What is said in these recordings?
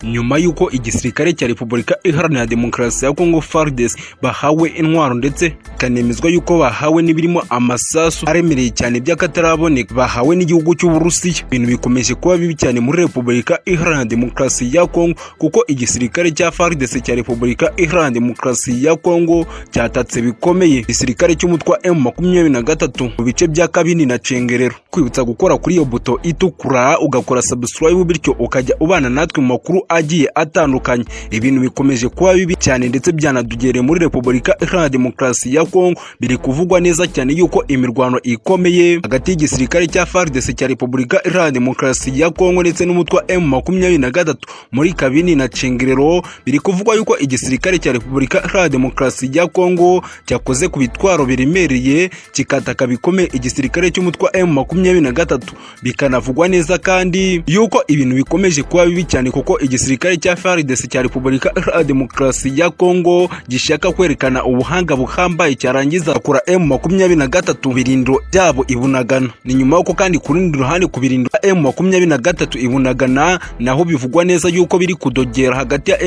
nyuma y'uko igisirikare cya repubulika iharanira demokarasi ya kongo fardes bahawe intwaro ndetse bikanemezwa y'uko bahawe n'ibirimo amasasu aremereye cyane by'akataraboneka bahawe n'igihugu cy'uburusiya ibintu bikomeje kuba bibi cyane muri repubulika iharanira demokarasi ya kongo kuko igisirikare cya fardes cya repubulika iharanira demokarasi ya kongo cyatatse bikomeye igisirikare cy'umutwe wa emu makumyabiri na gatatu mu bice bya kabini na cengerero kwibutsa gukora kuri iyo buto itukura ugakora subscribe bityo ukajya ubana natwe mu makuru agiye atandukanye ibintu bikomeje kuba bibi cyane ndetse byanadugereye muri repubulika iharanira demokarasi ya kongo biri kuvugwa neza cyane yuko imirwano ikomeye hagati y'igisirikare cya fardc cya repubulika iharanira demokarasi ya kongo ndetse n'umutwe wa emu makumyabiri na gatatu muri kabini na cengerero biri kuvugwa yuko igisirikare cya repubulika iharanira demokarasi ya kongo cyakoze ku bitwaro biremereye kikataka bikomeye igisirikare cy'umutwe wa emu makumyabiri na gatatu bikanavugwa neza kandi yuko ibintu bikomeje kuba bibi cyane kuko igisirikare cya FARDC cya Repubulika Iharanira Demokarasi ya Kongo gishaka kwerekana ubuhanga buhambaye cyarangiza kura M23 birindiro byabo ibunagana ni nyuma yuko kandi ku rundi ruhande ku birindiro M23 ibunagana naho bivugwa neza yuko biri kudogera hagati ya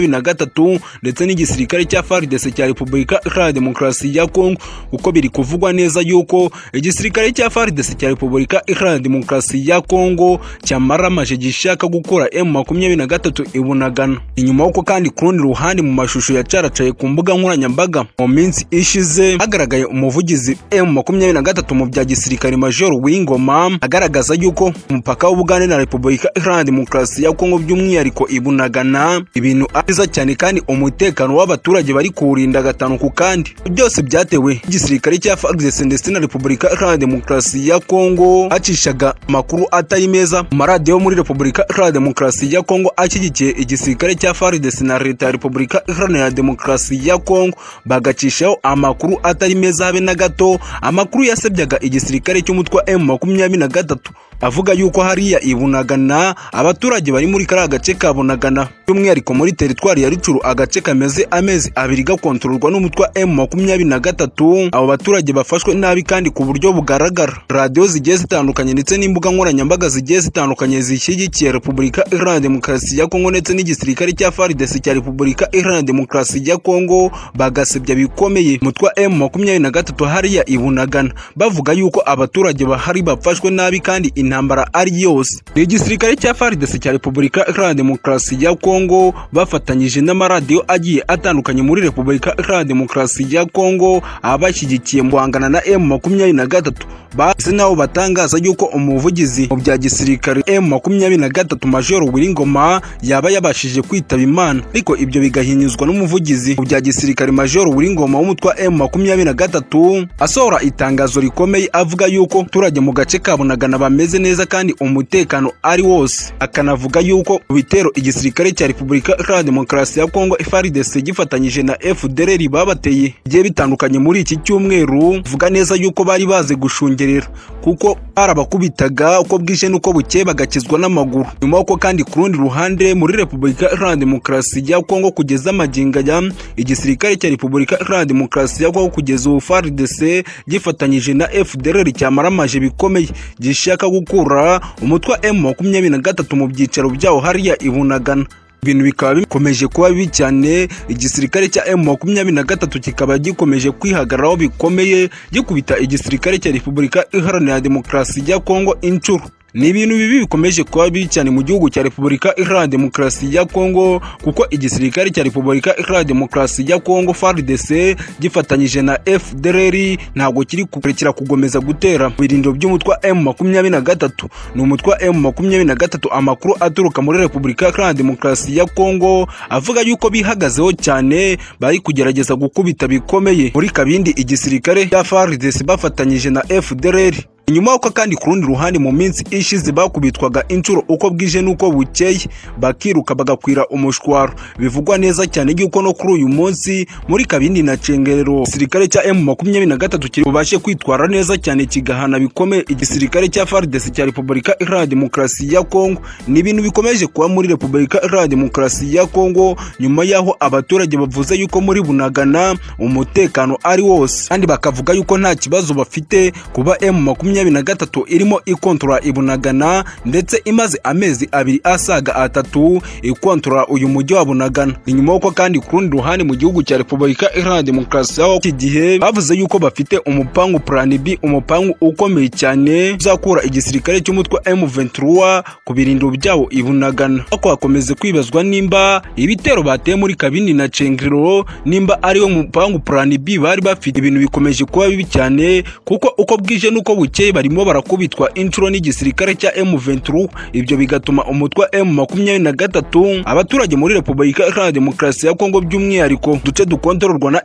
M23 ndetse n'igisirikare cya FARDC cya Repubulika Iharanira Demokarasi ya Kongo uko biri kuvugwa neza yuko igisirikare cya FARDC cya Repubulika Iharanira Demokarasi ya Kongo cyamaramaje gishaka gukora M23 makumyabiri na gatatu ibunagana inyuma y'uko kandi ku rundi ruhande mu mashusho yacaracaye ku mbuga nkoranyambaga mu minsi ishize hagaragaye umuvugizi m makumyabiri na gatatu mu bya gisirikare major w'ingoma agaragaza yuko umupaka w'ubugande na repubulika iharanira demokarasi ya kongo by'umwihariko ibunagana ibintu ariza cyane kandi umutekano w'abaturage bari kuwurinda gatanu ku kandi byose byatewe igisirikare cya fagdes ndetse na repubulika iharanira demokarasi ya kongo hacishaga amakuru atari meza mu maradiyo muri repubulika iharanira demokarasi ya kongo kongo ashyigikiye igisirikare cya FARDC na leta ya repubulika iharanira demokarasi ya kongo bagacishaho amakuru atari meza habe na gato amakuru yasebyaga igisirikare cy'umutwe wa m makumyabiri na gatatu avuga yuko hariya ibunagana abaturage bari muri kariya gace ka bunagana by'umwihariko muri teritwari ya rucuru agace kameze amezi abiri gakontororwa n'umutwe wa m makumyabiri na gatatu abo baturage bafashwe nabi kandi ku buryo bugaragara radiyo zigiye zitandukanye ndetse n'imbuga nkoranyambaga zigiye zitandukanye zishyigikiye repubulika iharanira demokarasi demokarasi ya kongo ndetse n'igisirikare cya faridesi cya repubulika iharanira demokarasi ya kongo bagasebya bikomeye umutwe wa m makumyabiri na gatatu hariya ibunagana bavuga yuko abaturage bahari bafashwe nabi kandi intambara ari yose ni igisirikare cya faridesi cya repubulika iharanira demokarasi ya kongo bafatanyije n'amaradiyo agiye atandukanye muri repubulika iharanira demokarasi ya kongo abashyigikiye mu guhangana na m makumyabiri na gatatu bahise nabo batangaza yuko umuvugizi mu bya gisirikare m makumyabiri na gatatu majoro wiringoma yaba yabashije kwitaba imana ariko ibyo bigahinyuzwa n'umuvugizi mu bya gisirikare majoro w'ingoma w'umutwe wa m makumyabiri na gatatu asohora itangazo rikomeye avuga yuko abaturage mu gace ka bunagana bameze neza kandi umutekano ari wose akanavuga yuko mu bitero igisirikare cya repubulika iharanira demokarasi ya kongo frdc gifatanyije na fdrr babateye bigiye bitandukanye muri iki cyumweru avuga neza yuko bari bazi gushungerera kuko barabakubitaga uko bwije n'uko bukeye bagakizwa n'amaguru nyuma y'uko kandi ku rundi ruhande muri repubulika iharanira demokarasi ya kongo kugeza amaginga ya igisirikare cya repubulika iharanira demokarasi ya kongo kugeza ubu fardc gifatanyije na fdrr cyamaramaje bikomeye gishaka gukura umutwe wa m makumyabiri na gatatu mu byicaro byawo hariya ibunagana ibintu bikaba bikomeje kuba bibi cyane igisirikare cya m makumyabiri na gatatu kikaba gikomeje kwihagararaho bikomeye gikubita igisirikare cya repubulika iharanira demokarasi ya kongo inshuro ni ibintu bibi bikomeje kuba bibi cyane mu gihugu cya repubulika iharanira demokarasi ya kongo kuko igisirikare cya repubulika iharanira demokarasi ya kongo fardc gifatanyije na fdrr ntabwo kiri kurekera kugomeza gutera mu birindiro by'umutwe wa m makumyabiri na gatatu ni umutwe wa m makumyabiri na gatatu amakuru aturuka muri repubulika iharanira demokarasi ya kongo avuga yuko bihagazeho cyane bari kugerageza gukubita bikomeye muri kabindi igisirikare cya fardc bafatanyije na fdrr nyuma y'uko kandi ku rundi ruhande mu minsi ishize bakubitwaga inshuro uko bwije n'uko bukeye bakiruka bagakwira umushwaro bivugwa neza cyane yuko no kuri uyu munsi muri kabindi na cengerero igisirikare cya m makumyabiri na gatatu kibashe kwitwara neza cyane kigahana bikomeye igisirikare cya fardesi cya repubulika iharanira demokarasi ya kongo ni ibintu bikomeje kuba muri repubulika iharanira demokarasi ya kongo nyuma y'aho abaturage bavuze yuko muri bunagana umutekano ari wose kandi bakavuga yuko nta kibazo bafite kuba m makumyabiri makumyabiri na gatatu irimo ikontorora ibunagana ndetse imaze amezi abiri asaga atatu ikontorora uyu mujyi wa bunagana inyuma y'uko kandi ku rundi ruhande mu gihugu cya repubulika iharanira demokarasi aho iki gihe bavuze yuko bafite umupangu plan b umupangu ukomeye cyane uzakura igisirikare cy'umutwe wa m23 ku birindiro byabo ibunagana ariko hakomeze kwibazwa nimba ibitero bateye muri kabindi na cengiriro nimba ariwo mupangu plan b bari bafite ibintu bikomeje kuba bibi cyane kuko uko bwije n'uko bukeye barimo barakubitwa inshuro n'igisirikare cya m23 ibyo bigatuma umutwe wa m23 abaturage muri repubulika iharanira demokarasi ya kongo by'umwihariko duce dukontororwa na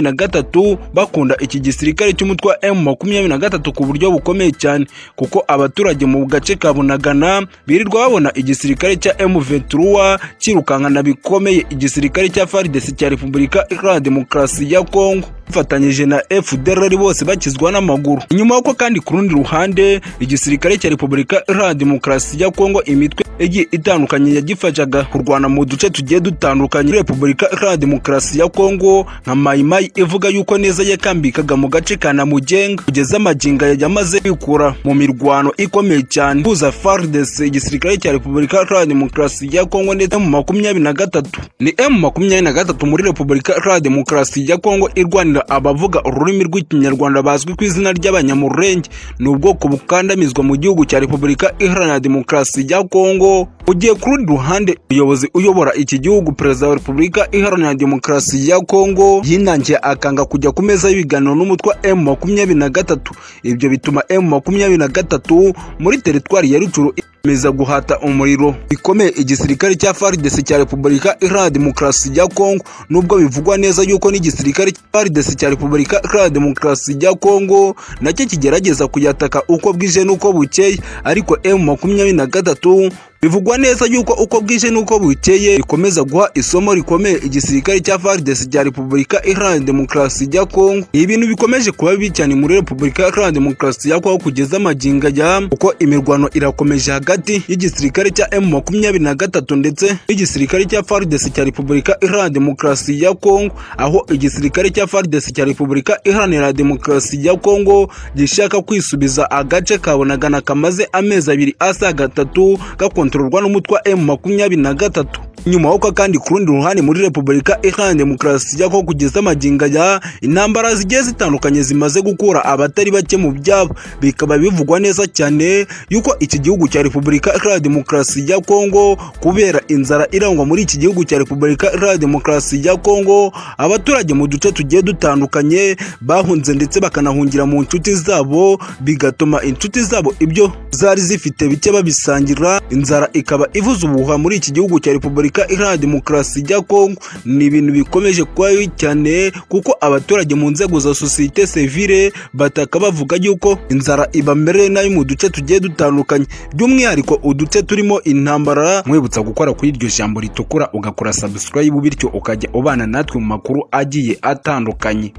m23 bakunda iki gisirikare cy'umutwe wa m23 ku buryo bukomeye cyane kuko abaturage mu gace ka bunagana birirwa babona igisirikare cya m23 kirukankana bikomeye igisirikare cya faridesi cya repubulika iharanira demokarasi ya kongo bafatanyije na fdr bose bakizwa n'amaguru inyuma y'uko kandi ku rundi ruhande igisirikare cya repubulika iharanira demokarasi ya kongo imitwe igiye itandukanye yagifashaga kurwana mu duce tugiye dutandukanye repubulika iharanira demokarasi ya kongo nka mayimayi ivuga yuko neza yakambikaga mu gace ka namugenga kugeza amaginga yamaze kwikura mu mirwano ikomeye cyane kuza fardes igisirikare cya repubulika iharanira demokarasi ya kongo ndetse mu makumyabiri na gatatu ni emu makumyabiri na gatatu muri repubulika iharanira demokarasi ya kongo irwanira abavuga ururimi rw'ikinyarwanda bazwi ku izina ry'abanyamurenge ni ubwoko bukandamizwa mu gihugu cya repubulika iharanira demokarasi ya kongo ugiye ku rundi ruhande umuyobozi uyobora iki gihugu perezida wa repubulika iharanira demokarasi ya kongo yinangiye akanga kujya ku meza y'ibiganiro n'umutwe wa emu makumyabiri na gatatu ibyo bituma emu makumyabiri na gatatu muri teritwari ya rucuru meza guhata umuriro bikomeye igisirikare cya faridesi cya repubulika iharanira demokarasi ya kongo nubwo bivugwa neza yuko n'igisirikare cya faridesi cya repubulika iharanira demokarasi ya kongo nacyo kigerageza kuyataka uko bwije n'uko bukeye ariko emu makumyabiri na gatatu bivugwa neza yuko uko bwije n'uko bukeye bikomeza guha isomo rikomeye igisirikare cya faridesi cya repubulika iharanira demokarasi ya kongo ni ibintu bikomeje kuba bibi cyane muri repubulika iharanira demokarasi ya kongo kugeza amaginga ya kuko imirwano irakomeje hagati y'igisirikare cya emu makumyabiri na gatatu ndetse n'igisirikare cya faridesi cya repubulika iharanira demokarasi ya kongo aho igisirikare cya faridesi cya repubulika iharanira demokarasi ya kongo gishaka kwisubiza agace kabonagana kamaze amezi abiri asaga atatu gakontorora gakontororwa n'umutwe wa M23 nyuma y'uko kandi ku rundi ruhande muri Repubulika Iharanira Demokarasi ya Kongo kugeza amaginga ya intambara zigiye zitandukanye zimaze gukura abatari bake mu byabo bikaba bivugwa neza cyane yuko iki gihugu cya Repubulika Iharanira Demokarasi ya Kongo kubera inzara irangwa muri iki gihugu cya Repubulika Iharanira Demokarasi ya Kongo abaturage mu duce tugiye dutandukanye bahunze ndetse bakanahungira mu nshuti zabo bigatuma inshuti zabo ibyo zari zifite bike babisangira inzara ikaba ivuza ubuhuha muri iki gihugu cya repubulika iharanira demokarasi ya kongo ni ibintu bikomeje kuba bibi cyane kuko abaturage mu nzego za sosiyete sivile bataka bavuga yuko inzara ibamereye nayo mu duce tugiye dutandukanye by'umwihariko uduce turimo intambara mwibutsa gukora kuri iryo jambo ritukura ugakora subscribe bityo ukajya ubana natwe mu makuru agiye atandukanye